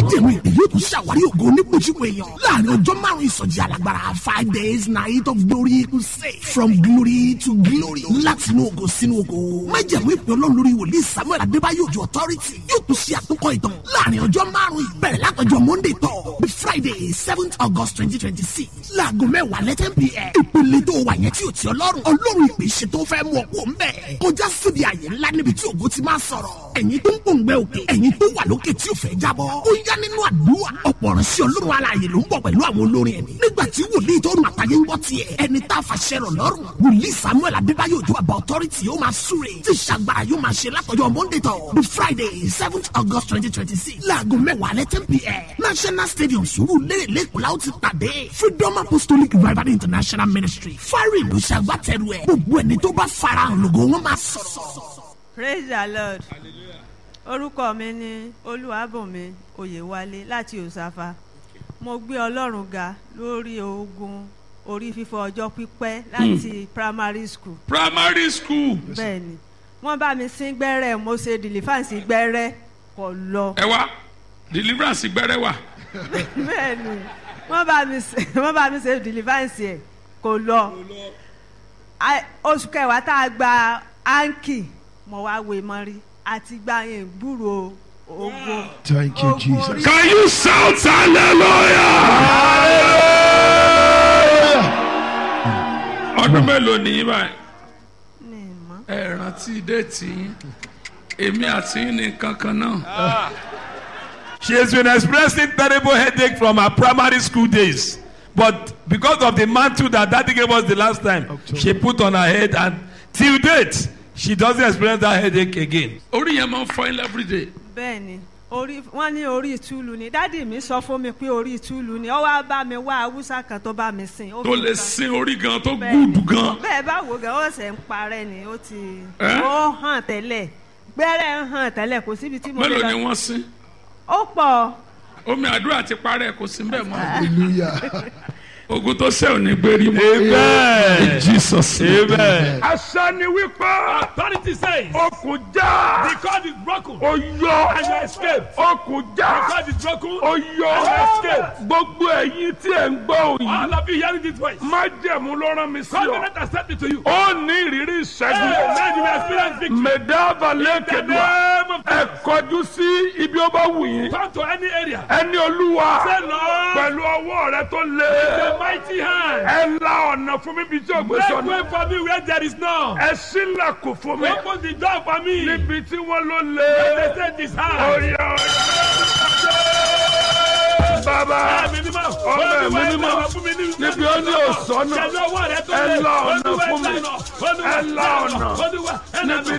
májèmú ìpè yóò tún ṣàwárí ògo onígbòjúmọ èèyàn láàrin ọjọ́ márùn-ún ìsọjí alágbára five days night of glory crusade from glory to glory láti inú ògo sínú ògo májèmú ìpè ọlọ́run lórí wòlíì samuel adébáyò ojú authority yóò tún ṣe àtúnkọ ìtàn láàrin ọjọ́ márùn-ún ìbẹ̀rẹ̀ látọjọ́ monday tọ̀ bí friday seventh august twenty twenty six láago mẹ́wàá lẹ́tẹ̀ pm ìpele tó wà yẹn tí ò ti ọlọ́run ọlọ́run ìpè ṣe tó fẹ́ mú ọkọ̀ ńbẹ̀ kọjá síbi àyè ńlá níbi tí ògo ti máa sọ̀rọ̀ ẹ̀yin tó ń pòǹgbẹ òkè ẹ̀yin tó wà lókè tí ò fẹ́ jábọ́ ó yá nínú àdúrà ọ̀pọ̀ ọ̀rọ̀ sí ọlọ́run alààyè ló ń bọ̀ pẹ̀lú àwọn olórin ẹ̀mí nígbà tí wòlíì tó rùn àtàyè ń gbọ́ tiẹ̀ ẹni tá a fàṣẹ rọ̀ lọ́rùn wòlíì samuel adébáyò ojú àbá authority yóò máa súre tí ìṣàgbára yóò máa ṣe látọjọ́ monday tọ̀ bí friday seventh august twenty twenty six láago mẹ́wàá alẹ́ ten pm national stadium sùúrù lérè lẹ́kọ̀ọ́ la ó ti pàdé freedom apostolic revival international ministry fárí ìlú ṣàgbátẹrù ẹ̀ gbogbo ẹni tó bá farahàn lògó wọn máa sọ̀rọ̀. praise the lord orúkọ mi ni olúwàbùnmi oyèwálé láti òsáfà mo gbé ọlọ́run ga lórí ogun orí fífọ́ ọjọ́ pípẹ́ láti primary school primary school. bẹ́ẹ̀ ni wọ́n bá mi sín gbẹ́rẹ́ mo ṣe deliverance gbẹ́rẹ́ kò lọ ẹ wá deliverance gbẹrẹ wà. bẹ́ẹ̀ ni wọ́n bá mi ṣe wọ́n bá mi ṣe deliverance ẹ̀ kò lọ A- oṣù kẹwàá tá a gba áńkì mo wá wé mọ́rí àti gba yẹn gbúrò ogun. Thank you, ogun Jesus. orí- can you shout hallelujah. ọdún mélòó nìyí báyìí ní ìmọ̀. ẹ rántí déètì yín èmi àti yín ní kankan náà. She has been experiencing terrible headache from her primary school days. But because of the mantle that daddy gave us the last time, she put on her head and till date, she doesn't experience that headache again. orí yẹn máa ń fọ yín everyday. bẹ́ẹ̀ ni orí wọ́n ní orí ìtúlù ni dádì mi sọ fún mi pé orí ìtúlù ni ó wá bá mi wá haúsá kan tó bá mi sìn. ó tó fi lè kan- sin orí gan tó Bẹ́ẹ̀ ni. gúdù gan. bẹ́ẹ̀ bá wo gan ó ṣe ń parẹ́ ni ó ti Ẹ́? ó hàn tẹ́lẹ̀ gbẹ́rẹ́ ń hàn tẹ́lẹ̀ kò síbi tí mo lè mélòó ni lọ. wọ́n sin ó pọ̀ omi àdúrà ti parẹ́ kò sí bẹ́ẹ̀ mọ́. Hallelujah. ogun tó sẹ́ ò ní gbérí mọ́. Amen. jesus Amen. àṣà ni wípé Authority says okùn já the cord is broken ó yọ and you escape. okùn já cord is broken. ó yọ gbogbo ẹ̀yin tí ẹ̀ ń gbọ́ òyìn of you hearing this voice. májẹ̀mú ló rán mi sí ọ Covenant accepted to you. ó ní ìrírí ìṣẹ́gun Amen. You will experience victory. mẹ̀dáàbà lẹ́kẹ̀dùà name of ẹ kọjú sí ibi ó bá wù yín Come to any area. ẹni olúwa Say Lord, pẹ̀lú ọwọ́ rẹ tó the lé mighty hand. ẹ la ọ̀nà fún mi bí tí ògbé Make sọnù way for me where there is none. ẹ sílẹ̀kùn fún mi Open the door for me. níbi tí wọ́n ló They lé say this hand. oyè bàbá Ẹ̀mí mímọ́. ọmọ ẹ̀mí mímọ́ níbi ó ní òsọ́nà Ṣẹ̀dá ọwọ́ rẹ tó ẹ lé. la ọ̀nà Olúwa, fún mi ẹ la ọ̀nà. ẹ la ọ̀nà Olúwa, ẹ la níbi